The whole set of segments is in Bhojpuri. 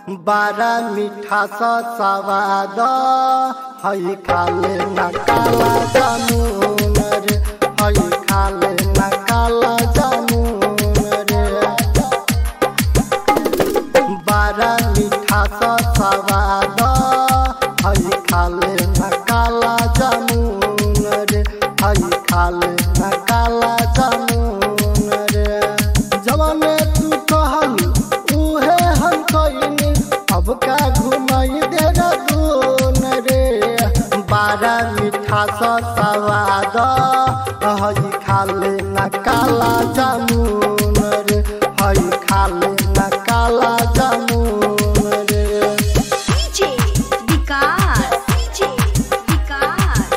बारा मीठा सा सवाद हई खाले न काला जामुन रे हई खाले न काला जामुन रे बारा मीठा सा सवाद हई खाले न काला जामुन रे हई खाले न काला जामुन रे जवाने तू कहलू उहे हम कइनी अब का घुमाई दे दून रे बारा मीठा सा सवाद हई खाले न काला जामुन रे हई खाले न काला जामुन रे DJ विकास DJ विकास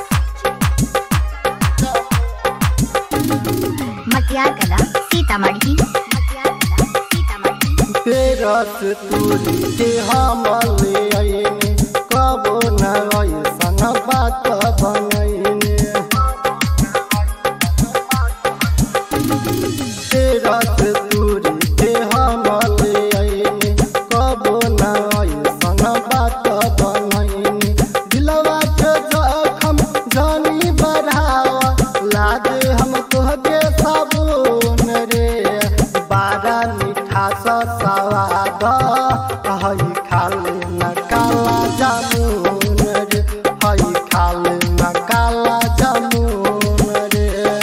मटियार कला सीतामढ़ी मटियार कला सीतामढ़ी तेरस तुरी के हम ले आईने कबो न ऐसन बात बनैने तेरस तुरी के हम ले आईने कबो न ऐसन बात बनैने दिलवा के जखम जानी बढ़ावा लागे हम तोहके साबुन रे बारा मीठा सा सवाद हई खाले न काला जामुन रे हई खाले न काला जामुन रे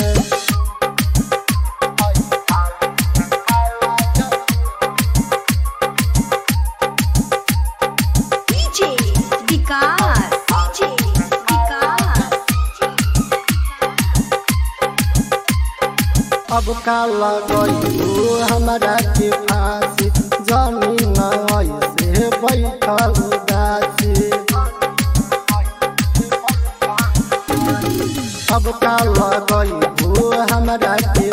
DJ विकास DJ विकास अब का लगू हमरा के फांसी जमीन ऐसे बैठल उदासी अब का लगू हमरा के